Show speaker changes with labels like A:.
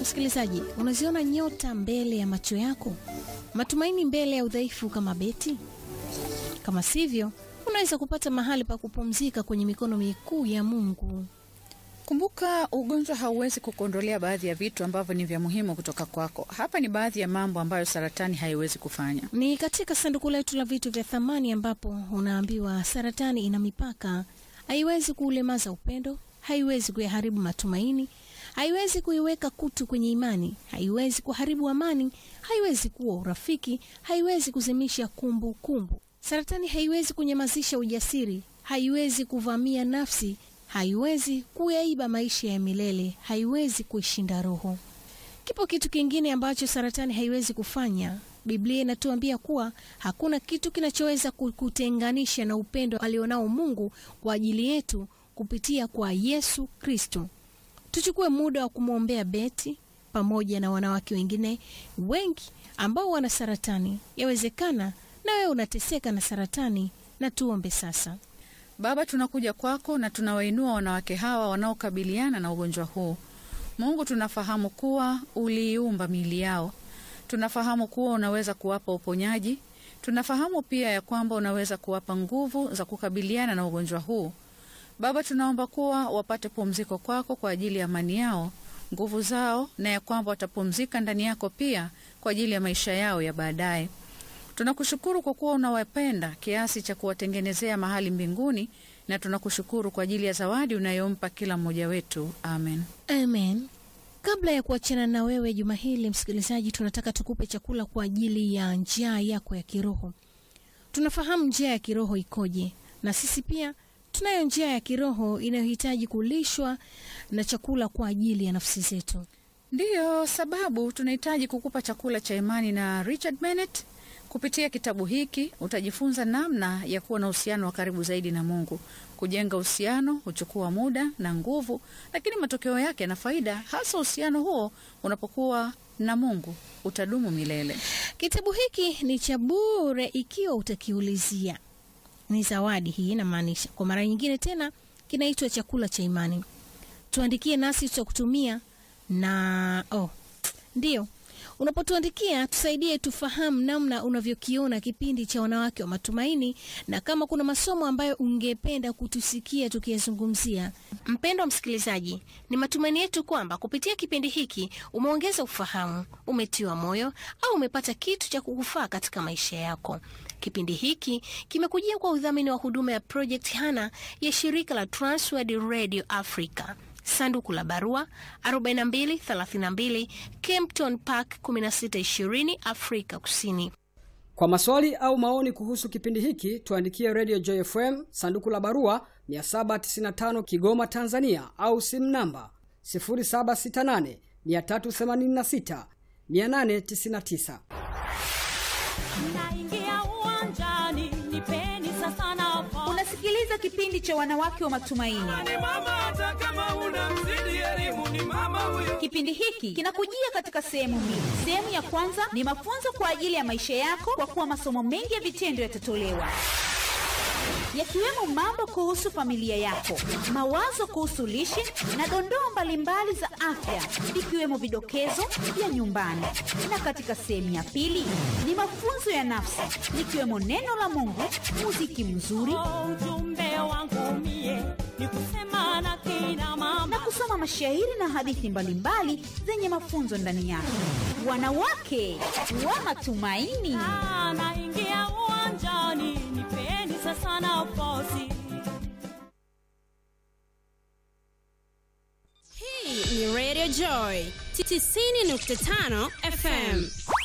A: Msikilizaji, unaziona nyota mbele ya macho yako, matumaini mbele ya udhaifu kama beti? Kama sivyo, unaweza kupata mahali pa kupumzika kwenye mikono mikuu ya Mungu.
B: Kumbuka, ugonjwa hauwezi kukuondolea baadhi ya vitu ambavyo ni vya muhimu kutoka kwako. Hapa ni baadhi ya mambo ambayo saratani haiwezi kufanya.
A: Ni katika sanduku letu la vitu vya thamani ambapo unaambiwa saratani ina mipaka, haiwezi kuulemaza upendo, haiwezi kuyaharibu matumaini, haiwezi kuiweka kutu kwenye imani, haiwezi kuharibu amani, haiwezi kuwa urafiki, haiwezi kuzimisha kumbukumbu kumbu. Saratani haiwezi kunyamazisha ujasiri, haiwezi kuvamia nafsi, haiwezi kuyaiba maisha ya milele, haiwezi kuishinda roho. Kipo kitu kingine ambacho saratani haiwezi kufanya. Biblia inatuambia kuwa hakuna kitu kinachoweza kutenganisha na upendo alionao Mungu kwa ajili yetu kupitia kwa Yesu Kristo. Tuchukue muda wa kumwombea Beti pamoja na wanawake wengine wengi ambao wana saratani. Yawezekana na wewe unateseka na saratani, na tuombe sasa.
B: Baba, tunakuja kwako na tunawainua wanawake hawa wanaokabiliana na ugonjwa huu. Mungu, tunafahamu kuwa uliiumba miili yao, tunafahamu kuwa unaweza kuwapa uponyaji, tunafahamu pia ya kwamba unaweza kuwapa nguvu za kukabiliana na ugonjwa huu. Baba, tunaomba kuwa wapate pumziko kwako kwa ajili ya amani yao, nguvu zao, na ya kwamba watapumzika ndani yako pia kwa ajili ya maisha yao ya baadaye. Tunakushukuru kwa kuwa unawapenda kiasi cha kuwatengenezea mahali mbinguni, na tunakushukuru kwa ajili ya zawadi unayompa kila mmoja wetu. Amen,
A: amen. Kabla ya kuachana na wewe juma hili, msikilizaji, tunataka tukupe chakula kwa ajili ya njaa yako ya kiroho. Tunafahamu njaa ya kiroho ikoje, na sisi pia tunayo njaa ya kiroho inayohitaji kulishwa na chakula kwa ajili ya nafsi zetu.
B: Ndiyo sababu tunahitaji kukupa chakula cha imani na Richard Bennett. Kupitia kitabu hiki utajifunza namna ya kuwa na uhusiano wa karibu zaidi na Mungu. Kujenga uhusiano huchukua muda na nguvu, lakini matokeo yake yana faida, hasa uhusiano huo unapokuwa na Mungu utadumu milele.
A: Kitabu hiki ni cha bure ikiwa utakiulizia. Ni zawadi hii, inamaanisha kwa mara nyingine tena, kinaitwa chakula cha imani. Tuandikie nasi tutakutumia na oh, ndiyo Unapotuandikia tusaidie tufahamu namna unavyokiona kipindi cha Wanawake wa Matumaini, na kama kuna masomo ambayo ungependa kutusikia tukiyazungumzia. Mpendwa msikilizaji, ni matumaini yetu kwamba kupitia kipindi hiki umeongeza ufahamu, umetiwa moyo au umepata kitu cha kukufaa katika maisha yako. Kipindi hiki kimekujia kwa udhamini wa huduma ya Project Hana ya shirika la Transworld Radio Africa. Sanduku la barua 4232 Kempton Park 1620 Afrika Kusini.
C: Kwa maswali au maoni kuhusu kipindi hiki tuandikie Radio Joy FM sanduku la barua 795 Kigoma, Tanzania, au simu namba 0768 386 899.
D: Naingia uwanjani, nipeni sasa nafasi.
E: Unasikiliza kipindi cha wanawake wa matumaini.
F: Ni mama hata kama una mzidi elimu ni mama huyo.
E: Kipindi hiki kinakujia katika sehemu mbili. Sehemu ya kwanza ni mafunzo kwa ajili ya maisha yako, kwa kuwa masomo mengi ya vitendo yatatolewa yakiwemo mambo kuhusu familia yako, mawazo kuhusu lishe na dondoo mbalimbali za afya, ikiwemo vidokezo vya nyumbani. Na katika sehemu ya pili ni mafunzo ya nafsi, likiwemo neno la Mungu, muziki mzuri
D: Oh, ujumbe wangu mie ni kusema na kina
E: na
D: mama
E: kusoma mashairi na hadithi mbalimbali zenye mafunzo ndani yake. Wanawake wa matumaini.
D: Ah, naingia uwanjani, nipeni sasa nafasi.
G: Hii ni Radio Joy 90.5 FM.